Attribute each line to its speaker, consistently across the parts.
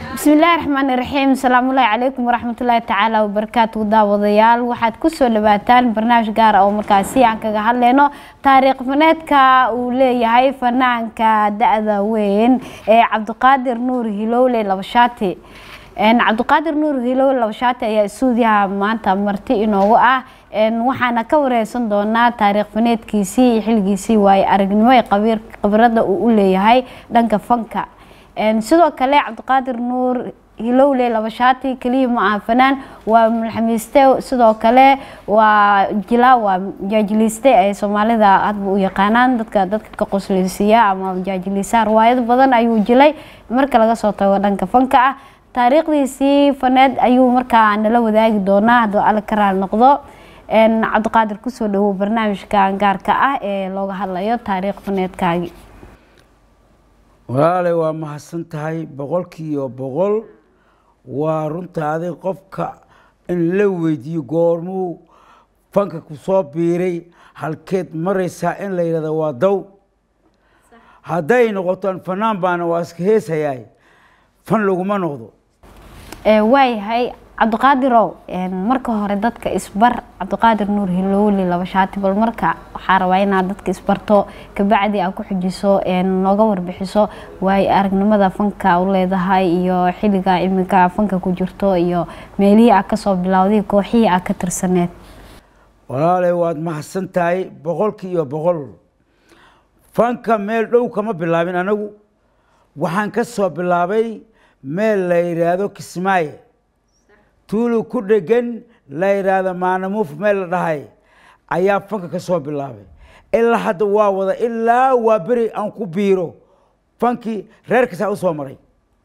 Speaker 1: bismillaahi raxmaani raxiim asalaamullaahi calaykum waraxmatullaahi tacaala wabarakaatu daawadayaal waxaad kusoo dhawaataan barnaamij gaar ah oo markaasi aan kaga hadleyno taariikh faneedka uu leeyahay fanaanka da-da weyn ee cabdiqaadir nuur hilowle labashaati cabdiqaadir nuur hilowle labashaati ayaa stuudiyaha maanta marti inoogu ah waxaana ka wareysan doonaa taariikh faneedkiisii iyo xilgiisii waaye aragnimo ee khabiirada uu u leeyahay dhanka fanka sidoo kale cabdiqaadir nuur hilowle labashaati keliya ma aha fanaan waa mulxamiiste sidoo kale waa jilaa waa jaajiliiste ay soomaalida hadba u yaqaanaan dadka dadka ka qosleysiiya ama jaajiliisa riwaayado badan ayuu jilay marka laga soo tago dhanka fanka ah taariikhdiisii faneed ayuu markaa nala wadaagi doonaa hadduu alle ka raali noqdo cabdiqaadir kusoo dhawow barnaamijka gaarka ah ee looga hadlayo taariikh faneedkaagi
Speaker 2: walaalay waa mahadsan tahay boqolkiiba boqol waa runtaadi qofka in la weydiiyo goormuu fanka ku soo biiray halkeed maraysaa in la yidhahdo waa daw hadday noqoto fanaan baana waa iska heesayaay fan laguma noqdo
Speaker 1: waayahay cabdiqaadirow marka hore dadka isbar cabdiqaadir nuur hilowli laba shaati bal marka waxaa rabaa inaad dadka isbarto kabacdi aad ku xujiso nooga warbixiso waayo aragnimada fanka u leedahay iyo xilliga iminka fanka ku jirto iyo meelihii aad kasoo bilowday kooxihii aad ka tirsaneed
Speaker 2: walaalay waad mahadsan tahay boqolkiiba boqol fanka meel dhow kama bilaabin anagu waxaan ka soo bilaabay meel la yidhaahdo kismaaye tuulu ku dhegan la yidhaahdo maanamuuf meel la dhahay ayaa fanka ka soo bilaabay ilaa hadda waa wada ilaa waa beri aan ku biiro fankii reerkasaa u soo maray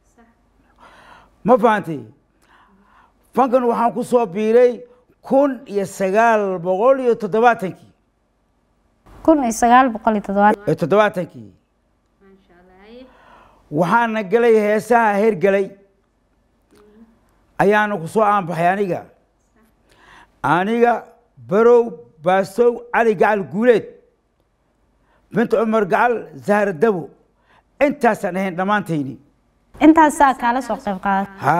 Speaker 2: ma fahantay fankan waxaan ku soo biiray kun iyo sagaal boqol iyo toddobaatankii
Speaker 1: kun iyo sagaal boqol iyo toddobaatan
Speaker 2: iyo toddobaatankii waxaana gelay heesaha hergelay ayaana ku soo aanbaxay aniga aniga barow baasow cali gacal guuleed bint cumar gacal zahra dabo intaasaan ahayn dhammaantayni
Speaker 1: intaasaa kaala soo qayb qaada
Speaker 2: ha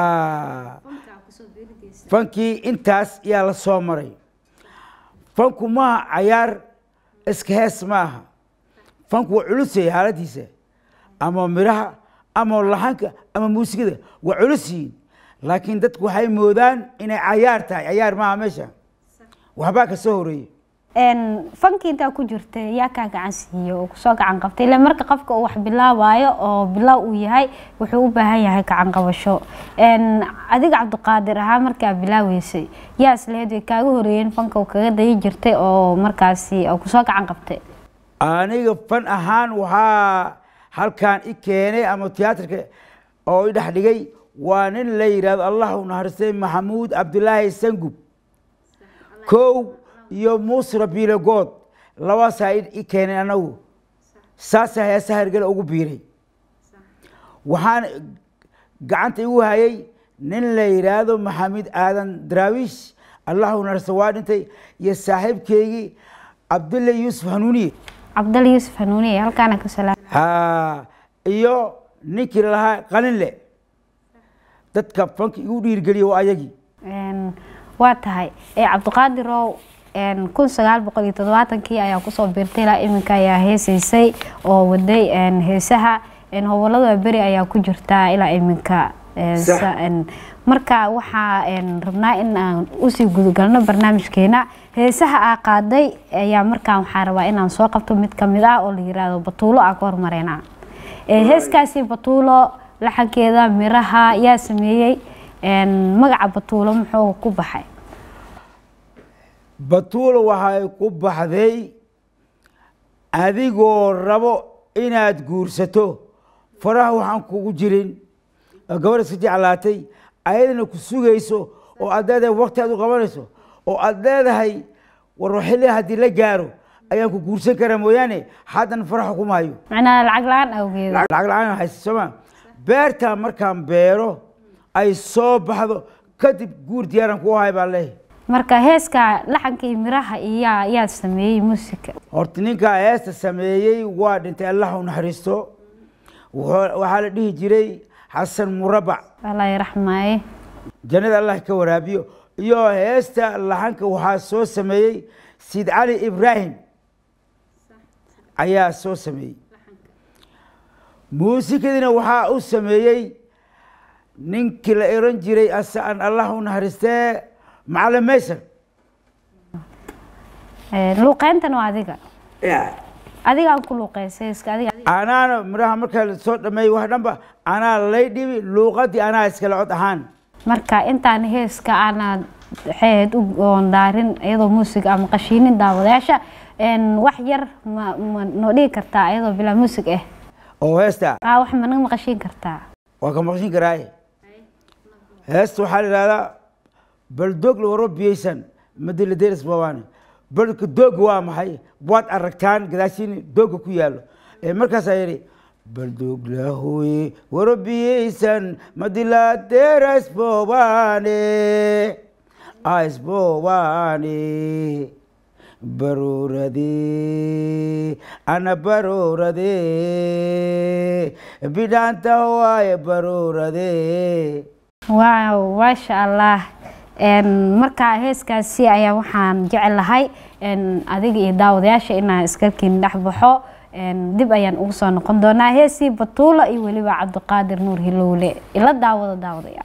Speaker 2: fankii intaas ayaa la soo maray fanku maaha cayaar iska hees ma aha fanku waa culusaya xaaladiisa ama miraha ama laxanka ama muusikada waa culus yihiin laakiin dadku waxay moodaan inay cayaar tahay cayaar maaha meesha waxbaa ka soo horeeyey
Speaker 1: fankii intaa ku jirta yaa kaa gacan siiye oo kusoo gacan qabtay ila marka qofka uu wax bilaabaayo oo bilaaw uu yahay wuxuu u baahan yahay gacan qabasho adiga cabdiqaadir ahaa markaa bilaaweysay yaa islehed way kaaga horeeyeen fanka uu kaga dayi jirtay oo markaasi kusoo gacan qabtay
Speaker 2: aniga fan ahaan waxaa halkaan i keenay ama tiyaatarka oo i dhex dhigay waa nin la yidhahdo allah u naharistay maxamuud cabdilaahi sangub kow iyo muusra biilogood labaasaa i keenay anagu saasaa heesa hergele ugu biiray waxaan gacanta igu hayay nin la yidhaahdo maxamed aadan daraawiish allah u naharista waa dhintay iyo saaxiibkeygii cabdulle yuusuf hanuuniye
Speaker 1: cabdal yuusuf hanuuniye halkaana ka salaam
Speaker 2: ha iyo ninkii lalahaa qalinle dadka fanka igu dhiirgeliya waa ayagii
Speaker 1: waa tahay cabdiqaadirow kun sagaal boqol iyo toddobaatankii ayaa kusoo biirtay ilaa iminka ayaa heesaysay oo waday heesaha hobolada beri ayaa ku jirtaa ilaa iminka marka waxaa rabnaa in aan usii gudagalno barnaamijkeena heesaha aa qaaday ayaa markaa waxaa rabaa inaan soo qabto mid kamid ah oo la yiraahdo batuulo aa ka hormareyna heeskaasi batuulo laxankeeda miraha yaa sameeyey magaca batuulo muxuu ku baxay
Speaker 2: batuulo waxay ku baxday adigoo rabo inaad guursato faraha waxaan kugu jirin oo gabadh iska jeclaatay ayadana ku sugayso oo aad leedahay wakti aad u qabanayso oo aad leedahay war xilli haddii la gaaro ayaan ku guursan karaa mooyaane haddan faraxa kuma hayo
Speaker 1: macnaa lacag la-aan awgeed
Speaker 2: lacag la-aan haysa sooma beertaa markaan beero ay soo baxdo kadib guur diyaaran ku ahay baan leeyahay
Speaker 1: marka heeska laxanka iyo miraha iyaa yaa sameeyey muusika
Speaker 2: horta ninkaa heesta sameeyey waa dhintay allah u naxariisto wuxuu- waxaa la dhihi jiray xasan murabac
Speaker 1: allah yaraxmaaye
Speaker 2: jannada allah ka waraabiyo iyo heesta laxanka waxaa soo sameeyey siid cali ibraahim ayaa soo sameeyey muusikadiina waxaa u sameeyey ninkii la oran jiray asaan allah u naxariistee macalin maysan
Speaker 1: luuqeyntan waa adiga adigaan ku luuqeysay iska adiga
Speaker 2: anaana midhaha markaa lasoo dhameeyey wax dhanba anaa lay dhibi luuqadii anaa iskala cod ahaan
Speaker 1: marka intaan heeska aana waxayd u goondaarin iyadoo muusig ama qashiinin daawadayaasha wax yar ma ma noo dhigi kartaa iyadoo bilaa muusig ah
Speaker 2: oo heesta
Speaker 1: aa wax ma naga maqashiin kartaa
Speaker 2: waa ka maqshin karaaye heesta waxaa la yidhahdaa baldoog la waro biyeysan madiladeris bawaane balka dooga waa maxay waad aragtaan gadaashiin dooga ku yaalo markaasaa yidhi baldoog lahoye waro biyeysan madiladeres bowaane aisbowaane baroorade ana baroorade bidhaanta waaye baroorade
Speaker 1: waaw maasha allah markaa heeskaasi ayaa waxaan jecelahay adiga iyo daawadayaasha inaan iskalkiin dhex baxo dib ayaan ugu soo noqon doonaa heesii batuula iyo weliba cabdiqaadir nuur hilowle ila daawada daawadayaal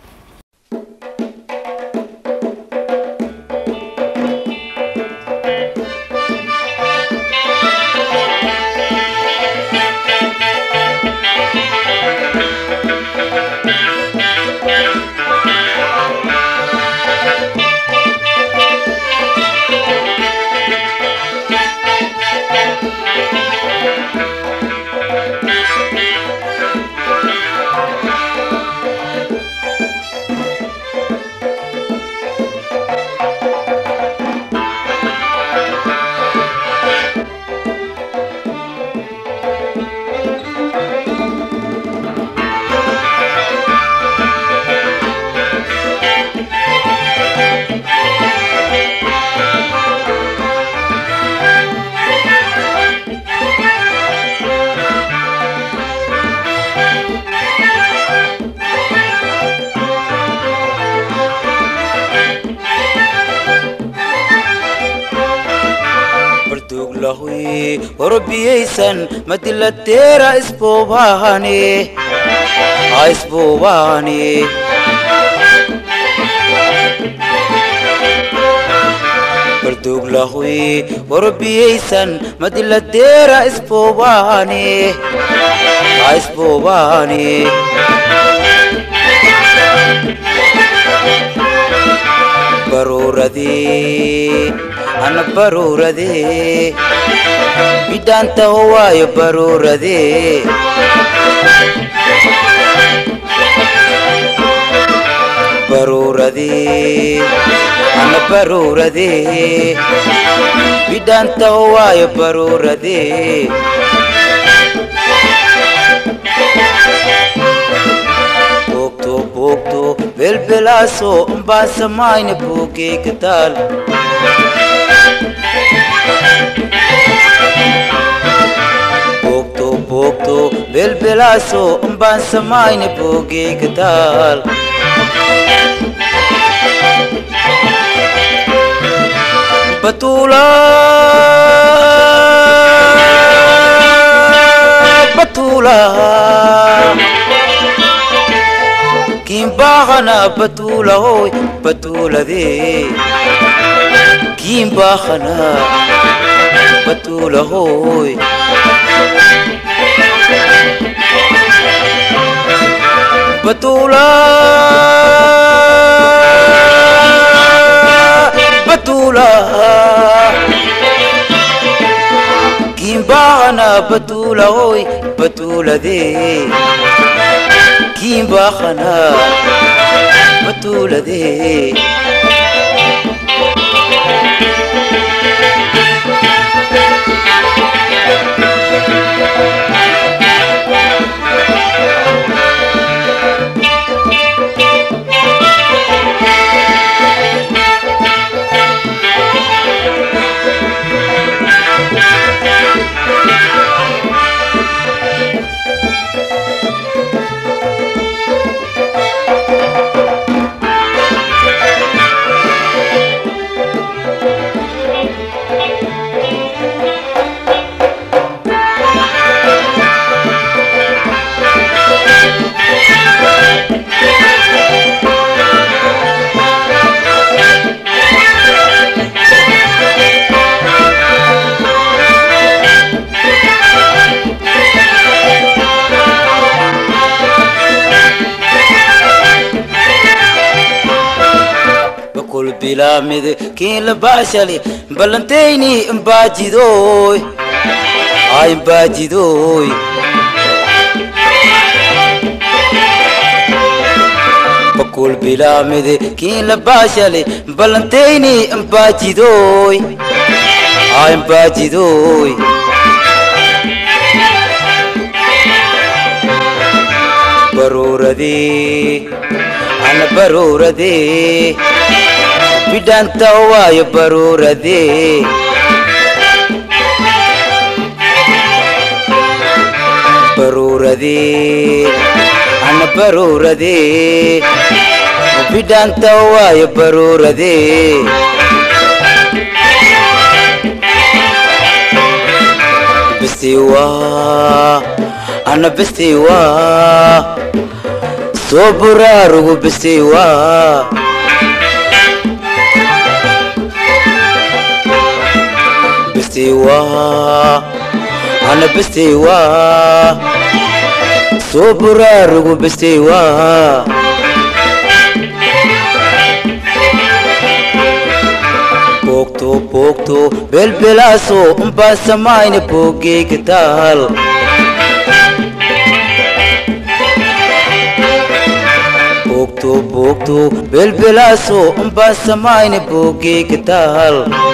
Speaker 3: barduglahuy warobiyeysan madiladeera isboobahane isboobahane barduglahuy warobiyeysan madiladeera isboobahane isboobahane baruuradee ana baruuradee bidhaantaho waayo baruuradee baruuradee ana baruuradee bidhaantaho waayo baruuradee boogto boogto belbelaaso umbaan samayna boogeyga taal boogto boogto belbelaaso umbaan samayna boogeyga taal batuula batuula kimbahana batula hoy batulade kimbahana batula hoy batula batula kimbahana batula hoy batulade kimbahana batulade bilaamide kiin la baashali ballantayni imbaajidoy ay imbaajidoy bakul bilaamide kiin la baashali ballantayni imbaajidoy ay imbaajidoy baruuradee ana baruuradee bidhanta waayo baruuradee baruuradee ana baruuradee bidhanta waayo baruuradee bisiwa ana bisiwa soo buraarugu bisiwa bisiwa ana bisiwa soo buraarugu bisiwa boogto boogto belbelaaso umbaa samayna boogeyga taal boogto boogto belbelaaso umbaa samayna boogeyga taal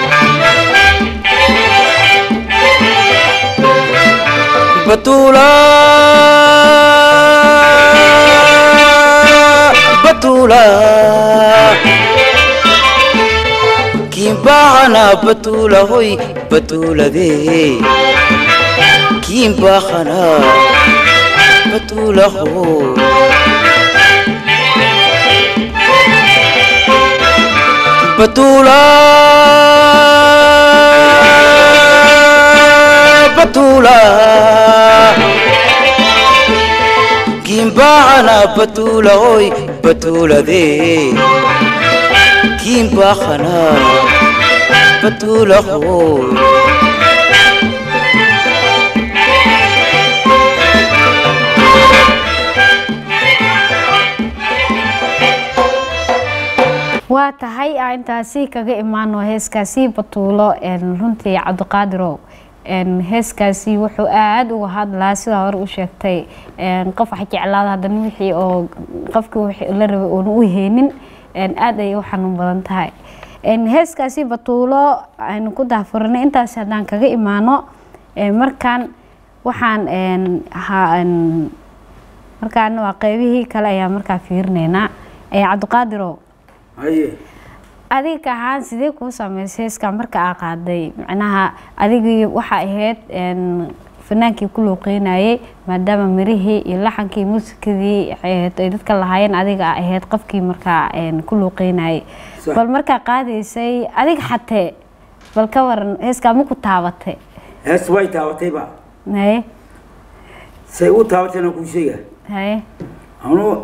Speaker 3: batuula batuula kiimbahana batuula hoy batuuladee kiimbahana batuula hoy batuula batuula kiimbahana batuula hoy batuuladee kiimbahana batuula hoy
Speaker 1: waa tahay aa intaasi kaga imaano heeskaasi batuulo een, runtii cabdiqaadirow een, heeskaasi wuxuu aada uga hadlaa sidaa hore u sheegtay een, qof wax jeclaada haddana wixii oo qofkii wixii la rabay oona u heenin een, aada ayay u xanuun badan tahay een, heeskaasi batuulo aynu ku daahfuranay intaasi haddaan kaga imaano een, markaan waxaan een, ha- een, markaan waa qeybihii kale ayaa markaa fiirinaynaa ee cabdiqaadirow
Speaker 2: haye
Speaker 1: adiga ahaan sidee kuu sameysay heeska marka aa qaaday macnaha adigii waxaa ahayd een, fanaankii ku luuqeynayay maadaama mirihii iyo laxankii muusikadii waxay ahayd ay dadka lahaayeen adiga aa ahayd qofkii markaa een, ku luuqeynayay
Speaker 2: Sax.
Speaker 1: bal markaa qaadaysay adiga xatee bal ka waran heeskaa ma ku taabatay
Speaker 2: hees way taabatayba
Speaker 1: haye
Speaker 2: say u taabatayna kuu sheega
Speaker 1: haye
Speaker 2: anuu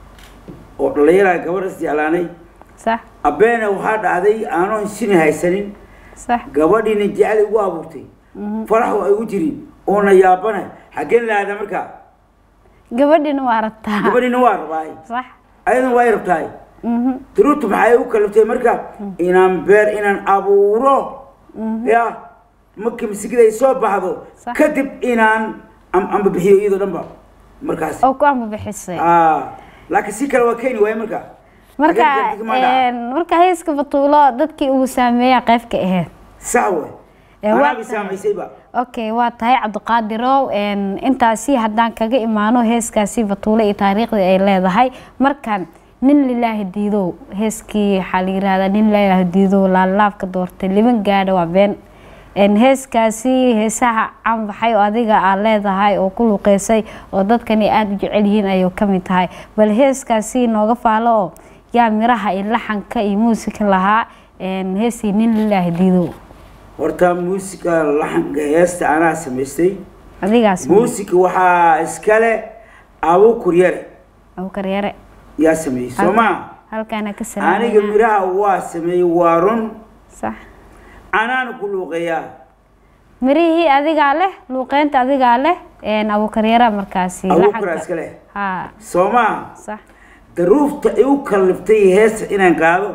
Speaker 2: oo dhallinyaraa gabadh is jeclaanay
Speaker 1: sax
Speaker 2: abbeena waxaa dhacday aanoon shini haysanin
Speaker 1: sax
Speaker 2: gabadhiina jecel igu abuurtay farax waa igu jirin oona yaabana xaggeen laada markaa
Speaker 1: gabadhina waa rabtaa
Speaker 2: gabadhiina waa rabaay
Speaker 1: sax
Speaker 2: ayadana waa i rabtaay
Speaker 1: mhm
Speaker 2: duruurtu maxay u kaliftay marka inaan beer inaan abuuro ya markii masigida ay soo baxdo
Speaker 1: Sax.
Speaker 2: kadib inaan am- amba bixiyo iyadoo dhanba markaas
Speaker 1: oo ku ambabixisay
Speaker 2: Ah, laakiin si kale waa keeni waaye marka
Speaker 1: marka
Speaker 2: Xaggeen dadka ma dhaca?
Speaker 1: een, marka heeska batuulo dadkii uu saameeya qeybka ahayd
Speaker 2: sax we
Speaker 1: Ee, waa
Speaker 2: anaabi
Speaker 1: tahay.
Speaker 2: saamaysayba
Speaker 1: okay waa tahay cabdiqaadirow een, intaasi haddaan kaga imaano heeskaasi batuulo iyo taariikhdii ay leedahay markan nin lilaahi diidow heeskii waxaa la yirahdaa nin lilaahi diidow laalaabka doortay liban gaadha waa been een, heeskaasi heesaha canbaxay oo adiga aa leedahay oo ku luqeysay oo dadkani aada u jecel yihiin ayuu ka mid tahay bal heeskaasi nooga faalo oo yaa miraha iyo laxanka iyo muusika lahaa een, heesii nin lilaahi diidow
Speaker 2: horta muusika laxanka heesta anaa samaystay
Speaker 1: adigaas
Speaker 2: muusika waxaa iskale abu kuryare
Speaker 1: abukar yare
Speaker 2: yaa sameeyey soo maa
Speaker 1: halkaana ka
Speaker 2: aniga
Speaker 1: salaamaya
Speaker 2: miraha waa sameeyey waa run
Speaker 1: sax
Speaker 2: anaana ku luuqeeyaa
Speaker 1: mirihii adigaa leh luuqeynta adigaa leh een, abukar yare markaasi
Speaker 2: abuukura
Speaker 1: laxanka.
Speaker 2: iska leh
Speaker 1: ha
Speaker 2: soo maa
Speaker 1: sax
Speaker 2: daruufta igu kalliftay heesta inaan qaado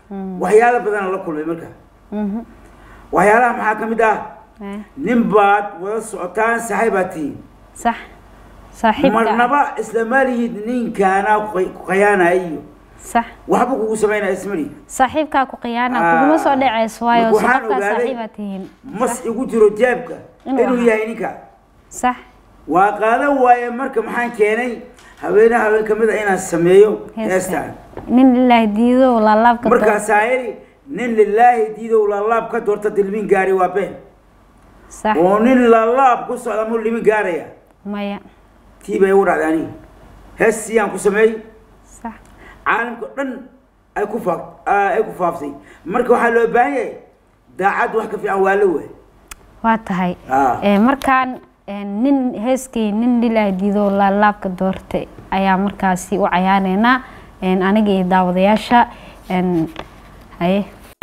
Speaker 2: waxyaalo badan la kulmay marka
Speaker 1: Mhm.
Speaker 2: waxyaalaha maxaa ka mid ah
Speaker 1: Eh,
Speaker 2: nin baad wada socotaan saxay baad tihiin
Speaker 1: sax saaxiibka
Speaker 2: marnaba isla malihid ninkaana ku qayaanaya iyo
Speaker 1: sax
Speaker 2: waxba kugu samaynaya ismali
Speaker 1: saaxiibkaa ku khiyaana
Speaker 2: Ah.
Speaker 1: kuguma soo dhaceyso waayo
Speaker 2: Marka waxaan
Speaker 1: sababkaa
Speaker 2: ogaaday-
Speaker 1: saaxiibaa tihiin
Speaker 2: mas igu jiro jeebka
Speaker 1: Inuu
Speaker 2: inuu
Speaker 1: ahaa.
Speaker 2: yahay ninka
Speaker 1: sax
Speaker 2: waa qaadan waaye marka maxaan keenay haweenaha haween ka mid a inaan sameeyo
Speaker 1: heestan
Speaker 2: heestaan
Speaker 1: nin ilaahi diido laalaabka
Speaker 2: markaasaa iri nin lilaahi diidow lalaab ka doorta dilmin gaari waa been
Speaker 1: sax
Speaker 2: oo nin lalaab ku socda muu limin gaaraya
Speaker 1: maya
Speaker 2: tii bay ugu dhacday aniga hees siyaan ku sameeyey
Speaker 1: sax
Speaker 2: caalamka o dhan ay ku faaf ay ku faaftay marka waxaa loo baahan yahay daacad wax ka fiican waa la waay
Speaker 1: waa tahay
Speaker 2: Ah.
Speaker 1: Eh, markaan eh, nin heeskii nin ilaahi diido laalaabka doortay ayaa markaasi u cayaaneynaa En, aniga iyo daawadayaasha En, haye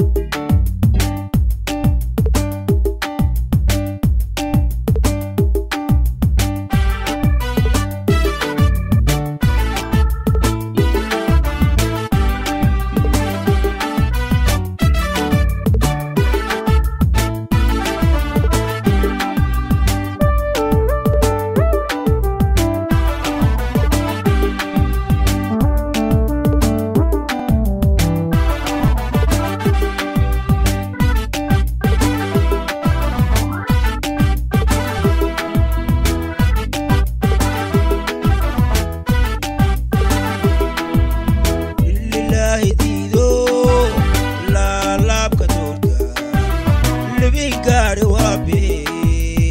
Speaker 3: lilaahi diido laalaabka doorta libin gaari waa bee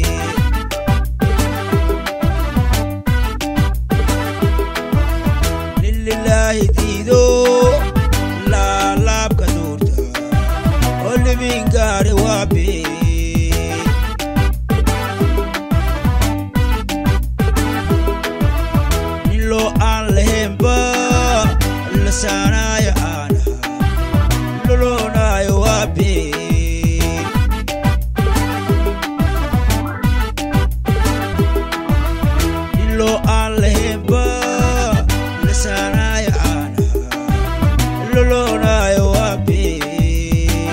Speaker 3: lilaahi diido laalaabka doorta oo libin gaari waa bee nilo aan lahaynba la saanaayo aanaha loloonaayo waa been nilo aan lahaynba la saanaayo aanaha loloonaayo waa been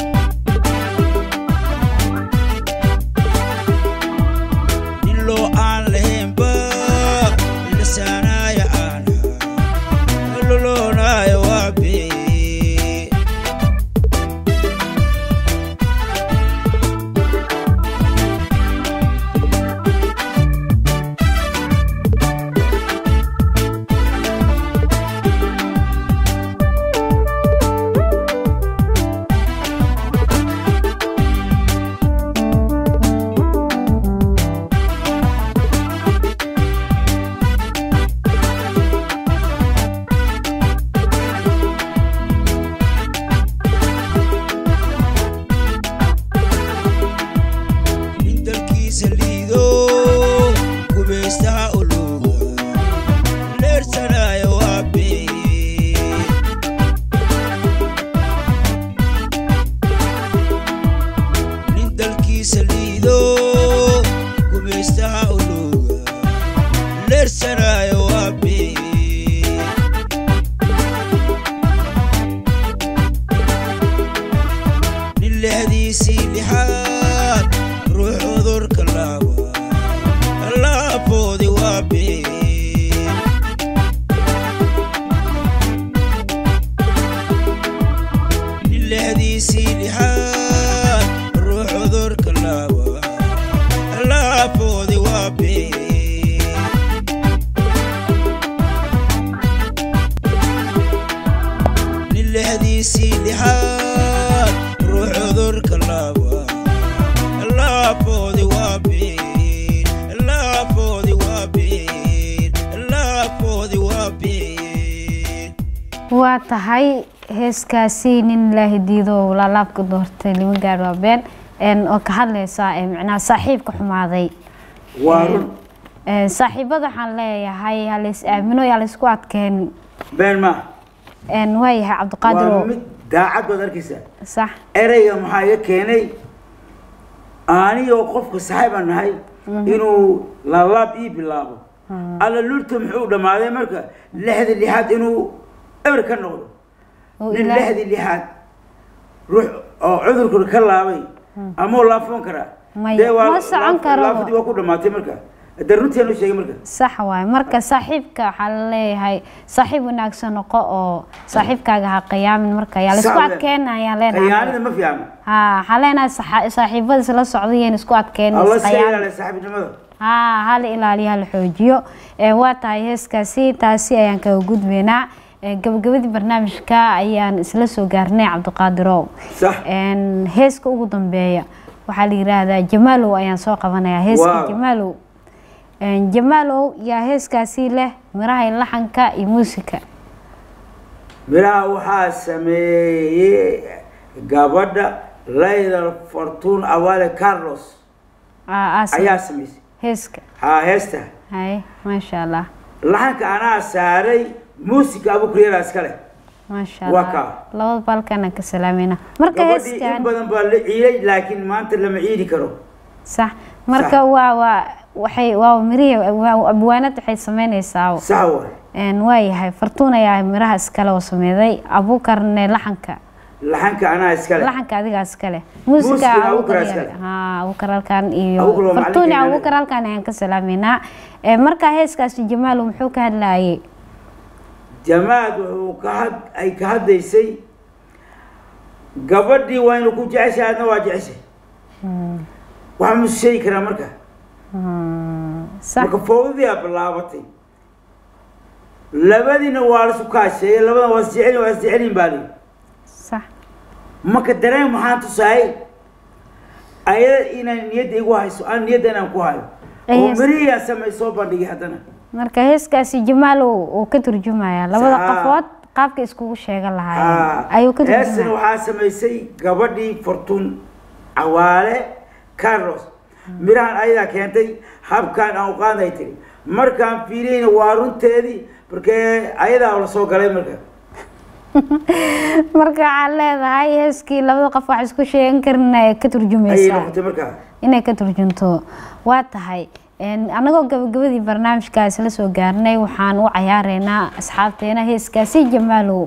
Speaker 3: nilo aan lahaynba la saanaayo aanaha loloonaayo waa been nin dalkiisa liido gubaystaha uluga leersanaayo waa been nin dalkiisa liido gubaystaha uluga leersanaayo waa been nin lexdiisii lixaad ruux cudurka laaba laafoodi waa been nin lexdiisii lixaad ruux cudurka laaba laafoodi waa been nin lexdiisii lixaad ruux cudurka laaba laafoodi waa been laafoodi waa been laafoodi waa been
Speaker 1: waa tahay heeskaasi nin ilaahi diido laalaabka doortay lima gaar waa been En, oo ka hadlaysa eh, macnaha saaxiibka xumaaday
Speaker 2: waa run
Speaker 1: Eh, saaxiibada waxaan leeyahay halays aamino yaa laysku adkeen
Speaker 2: been ma
Speaker 1: En, waa yahay cabdiqaadir
Speaker 2: waa
Speaker 1: oo
Speaker 2: mid daacad baad arkaysaa
Speaker 1: sax
Speaker 2: ereyga maxaa iga keenay anigoo qofka saaxiibaan nahay inuu laalaab ii bilaabo alla lulta muxuu dhammaaday marka lixda lixaad inuu eber ka noqdo
Speaker 1: Oo
Speaker 2: nin
Speaker 1: Ilaahay-
Speaker 2: lixdii lixaad ruux oo cudurku ka laabay ama laafoon karaa
Speaker 1: Maya,
Speaker 2: Dee waa-
Speaker 1: ma socon
Speaker 2: laaf-
Speaker 1: karo.
Speaker 2: laafadii waa ku dhamaatay marka de runtiinu sheegay marka
Speaker 1: sax waaye marka saaxiibka waxaa la leeyahay saaxiib wanaagsan noqo oo saaxiibkaaga ha qiyaamin marka yaa laisku
Speaker 2: Sax we.
Speaker 1: adkeena ayaan leenahay
Speaker 2: khiyaanada ma fiicna
Speaker 1: ha waxaa leenahay saxa- saaxiibada isla socdayeen isku adkeena
Speaker 2: alla
Speaker 1: isqiyaamin.
Speaker 2: seeyaale saaxiibnimada
Speaker 1: haa hala ilaaliyo hala xoojiyo ee waa tahay heeskaasi taasi ayaan kaga gudbeynaa ee gabagabadii barnaamijka ayaan isla soo gaarnay cabdiqaadirow
Speaker 2: sax
Speaker 1: een heeska ugu dambeeya waxaa la yiraahdaa jamaalow ayaan soo qabanayaa heeska
Speaker 2: Wow.
Speaker 1: jamaalow een jamaalow yaa heeskaasi leh miraha iyo laxanka iyo muusika
Speaker 2: miraha waxaa sameeyey gabadha layla fortun awale carlos
Speaker 1: Aa, aa sam-
Speaker 2: ayaa samaysay
Speaker 1: heeska
Speaker 2: haa heesta
Speaker 1: hay maasha allah
Speaker 2: laxanka anaa saaray muusika abukuryaraa iska leh
Speaker 1: maasha
Speaker 2: Waa
Speaker 1: allah
Speaker 2: kaa.
Speaker 1: labada balkana ka salaamayna marka
Speaker 2: gabadhii in
Speaker 1: heeskan
Speaker 2: badan baa la ciiday laakiin maanta lama ciidi karo
Speaker 1: sax marka waa waa waxay waa mirihii waa abwaanad waxay sameynaysaa
Speaker 2: sax waay
Speaker 1: een waayahay fartuun ayaa miraha iskale oo sameeday abuukarne laxanka
Speaker 2: laxanka anaa iska leh
Speaker 1: laxanka adigaa iskale
Speaker 2: Muusiga
Speaker 1: muusiga
Speaker 2: Abuukar
Speaker 1: abuukar
Speaker 2: iskale.
Speaker 1: haa abuukar halkan iyo
Speaker 2: Abuukar waa
Speaker 1: fartuun iyo
Speaker 2: macalinkeena.
Speaker 1: abuukar halkan ayaan ka salaameynaa Ee, marka heeskaasi jamaal muxuu ka hadlayay
Speaker 2: jamaad wuxuu ka had ay ka hadlaysay gabadhii waa inu ku jeceshahay adna waa jeceshay waxaa ma sheegi karaa marka
Speaker 1: sax
Speaker 2: marka fowdadii aa bilaabatay labadiina waa la isu kaasheeyey labada waa isjecelin waa isjecelin baa lihi
Speaker 1: sax
Speaker 2: marka dareen maxaan tusahay ayada inaan niyadda igu hayso aan niyadda inaan ku hayo oo
Speaker 1: Yes.
Speaker 2: mirihiyaa samay soo bandhigay haddana
Speaker 1: marka heeskaasi jamaal uu uu ka turjumayaa labada
Speaker 2: Sax.
Speaker 1: qafood qaabka iskugu sheegan
Speaker 2: Ah,
Speaker 1: lahaayeen ayuu ka
Speaker 2: heestan
Speaker 1: turjumaya
Speaker 2: waxaa samaysay gabadhii fortun cawaale carlos mirahan ayadaa keentay habkaan aan u qaaday tiri markaan fiiriyeyna waa runteedii markee ayadaa la soo galay marka
Speaker 1: marka waxaad leedahay heeskii labada qof wax isku sheegan karin ay ka
Speaker 2: ayay
Speaker 1: turjumaysaa
Speaker 2: noqotay markaa
Speaker 1: inay ka turjunto waa tahay een, annagoo gabagabadii barnaamijkaas la soo gaarnay waxaan u cayaareynaa asxaabteena heeskaasi jamaalow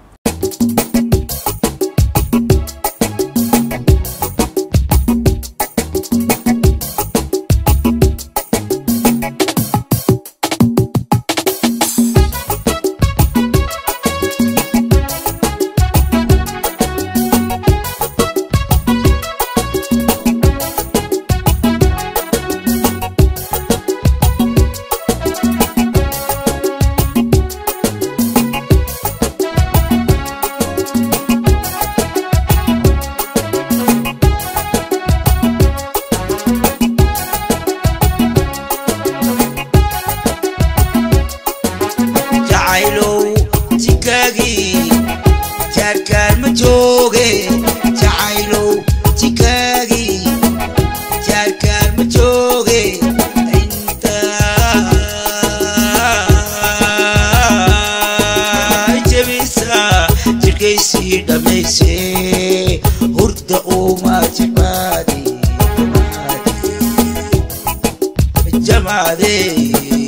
Speaker 3: jacaylow jikaagii jaarkaan ma jooge jacaylow jikaagii jaarkaan ma jooge intaa jebisa jirkaysii dhammayse hurda uma jimaadi jamaadee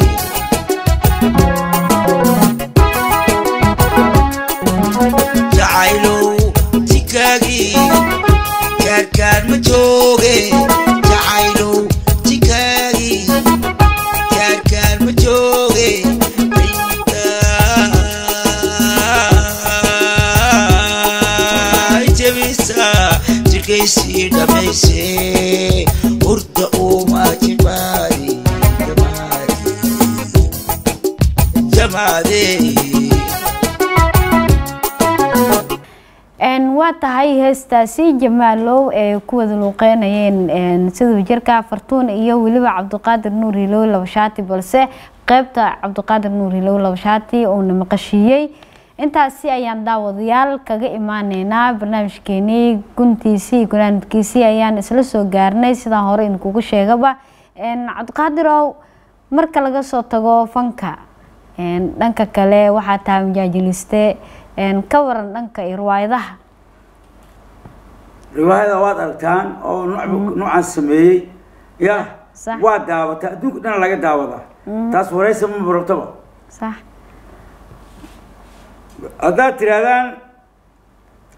Speaker 3: jacaylow jikaagii jaarkaan ma jooge jacaylow jikaagii jaarkaan ma jooge intaa jebisa jirkaysii dhammayse hurda uma jimaadi jamaadee
Speaker 1: Een, waa tahay heestaasi jamaalow ee ku wada luuqeynayeen een, siduu jirka fartuun iyo weliba cabdiqaadir nuur hilow labashaati balse qeybta cabdiqaadir nuur hilow labashaati uuna maqashiiyey intaasi ayaan daawadayaal kaga imaaneynaa barnaamijkeenii guntiisii iyo gunaanadkiisii ayaan isla soo gaarnay sidaan hore idinkugu sheegaba Een, cabdiqaadirow marka laga soo tago fanka een, dhanka kale waxaa tahay majaajiliste een, ka waran dhanka iyo riwaayadaha
Speaker 2: riwaayada waad aragtaan oo nooc- noocaan sameeyey ya
Speaker 1: Sax.
Speaker 2: waa daawataa adduunka dhan laga daawadaa taas waraysa ma barabtaba
Speaker 1: sax
Speaker 2: haddaad tirahdaan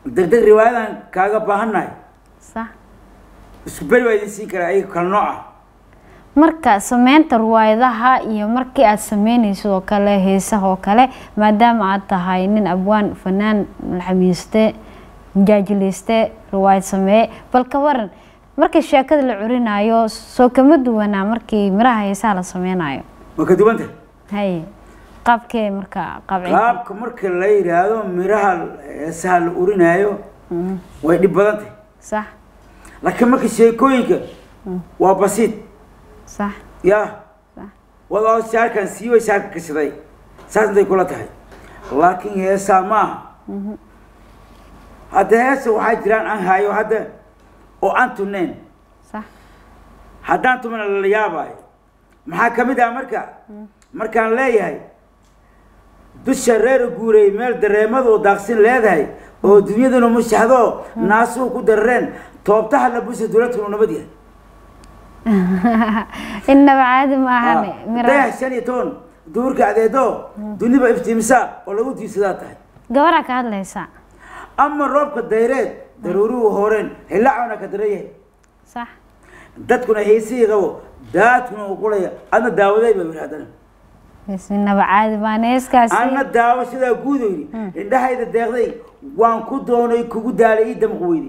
Speaker 2: degdeg riwaayadan kaaga baahannahay
Speaker 1: sax
Speaker 2: isku beri baa idin siin karaa ayaga kala nooc ah
Speaker 1: marka sameynta riwaayadaha iyo markii aad sameynaysid oo kale heesaha oo kale maadaama aad tahay nin abwaan fanaan malxamiiste mujaajileyste riwaayad sameeye bal ka waran markii sheekada la curinayo soo kama duwanaa markii miraha heesaha la sameynayo
Speaker 2: ma ka duwan tahay
Speaker 1: haye qaabkee marka qaabcinta
Speaker 2: qaabka marka la yidhaahdo miraha heesaha la urinaayo
Speaker 1: Mhm,
Speaker 2: way dhib badan tahay
Speaker 1: sax
Speaker 2: laakiin marka sheekooyinka waa basiid
Speaker 1: sax
Speaker 2: ya
Speaker 1: sax
Speaker 2: wadoo shaarkan siiway shaarka kashaday saas intay kula tahay laakiin heesaa maaha hadda heesa waxaa jiraan aan hayo hadda oo aan tuneen
Speaker 1: sax
Speaker 2: haddaan tumana lala yaabaayo maxaa ka mid ah marka markaan leeyahay dusha reer guuray meel dareemadu oo daaqsin leedahay oo dunyaduna mushaxdo naasuhu ku darareen toobtaha la busa dowladkanu nabad yahay
Speaker 1: innaba caadi maahane miraha
Speaker 2: dayax shan iyo toban duurka adeedo duniba iftiimisa oo lagu diibsadaa tahay
Speaker 1: gabaraa ka hadlaysa
Speaker 2: ama roobka dayreed daruuruhu horeen hilaacuna ka daran yahay
Speaker 1: sax
Speaker 2: dadkuna heesihii qabo daadkuna u qulaya adna daawaday ba yidhi haddana
Speaker 1: bes innaba caadi maahane heeskaasi
Speaker 2: anna daawo sidaa guud oo yidhi indhahayda deeqday waan ku doonay kugu daalay ii damq weydi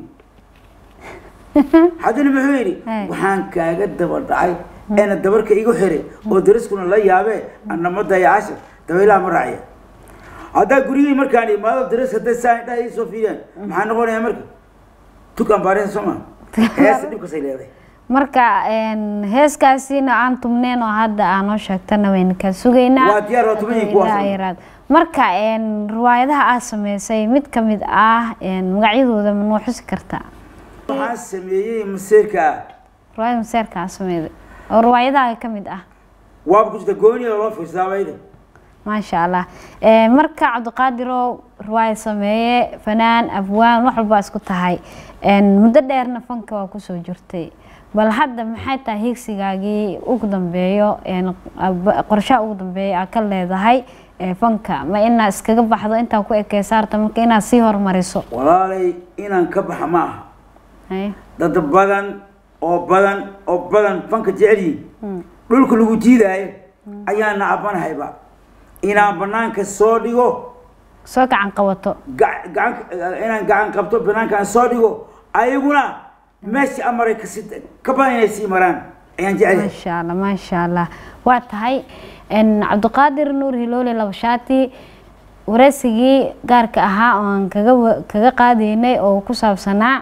Speaker 2: haddana muxuu yidhi
Speaker 1: Hey.
Speaker 2: waxaan kaaga daba dhacay eena dabarka igu xiray oo dariskuna la yaabee annama dayacasha dabaylaha ma raaciya haddaa guryihii markaan imaado daris hadday saa indhaha ii soo fiiriyaan maxaa noqonaya marka tukaan baarisa soo maa heesa dhibkasay leedahay
Speaker 1: marka een, heeskaasina aan tumneen oo hadda aanoo sheegtana wayna kaa sugaynaa
Speaker 2: Waa diyaar, waa tuman yihiin kuwaas.
Speaker 1: Ilaa yaraad. marka een, riwaayadaha aad sameysay mid ka mid ah een, magacyadooda ma noo xusi kartaa
Speaker 2: waxaan sameeyey maseerka ah
Speaker 1: riwaayada maseerka aad sameyday oo riwaayadaha ka mid ah
Speaker 2: waaba ku jirta gooniya loo fiirsadaa bayda
Speaker 1: maasha allah Een, marka cabdiqaadirow riwaayad sameeye fanaan abwaan wax walba isku tahay Een, muddo dheerna fanka waa kusoo jirtay bal hadda maxay tahay higsigaagii ugu dambeeyo een, ab- qorshaha ugu dambeeya aad ka leedahay ee, fanka ma inaa iskaga baxdo intaa ku ekeysaarta marka inaad sii hormariso
Speaker 2: walaalay inaan ka baxa ma aha
Speaker 1: Haye.
Speaker 2: dad badan oo badan oo badan fanka jecel yihiin dhulka lagu jiidaayo ayaa nacabanahayba inaan banaanka soo dhigo
Speaker 1: soo gacan qabato
Speaker 2: ga- gacan inaan gacan qabto banaankaan soo dhigo ayaguna meesha amaray kasi ka badan inay sii maraan ayaan jecelahay
Speaker 1: maasha allah maasha allah waa tahay Een, cabdiqaadir nuur hiloole labashaati wareysigii gaarka ahaa oo aan kaga wa- kaga qaadaynay oo ku saabsanaa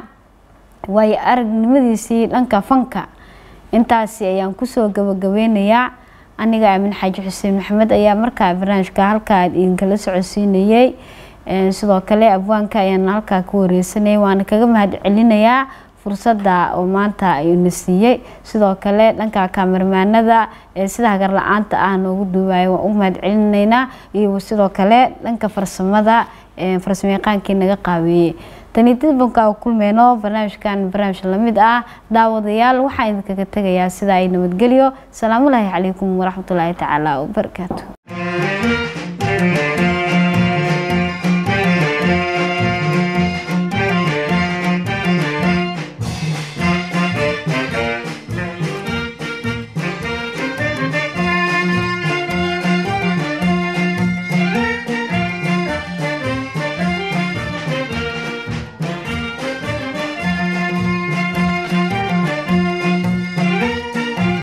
Speaker 1: waayo aragnimadiisii dhanka fanka intaasi ayaan kusoo gabagabeynayaa aniga aamin xaaji xuseen maxamed ayaa markaa barnaamijka halkaa idinkala socodsiinayey Een, sidoo kale abwaanka ayaan halkaa ku wareysanayay waana kaga mahad celinayaa fursadda oo maanta ayuuna siiyey sidoo kale dhanka kaamirmaanada ee sida hagar la-aanta ah noogu duubayo waan ugu mahad celinaynaa iyo sidoo kale dhanka farsamada ee farsamayaqaankii naga qaabeeyey tani dib banka kulmeyno barnaamijkan barnaamij lamid ah daawadayaal waxaan idinkaga tegayaa sida ay nabadgelyo salaamu laahi calaykum waraxmatullaahi tacaala wabarakaatu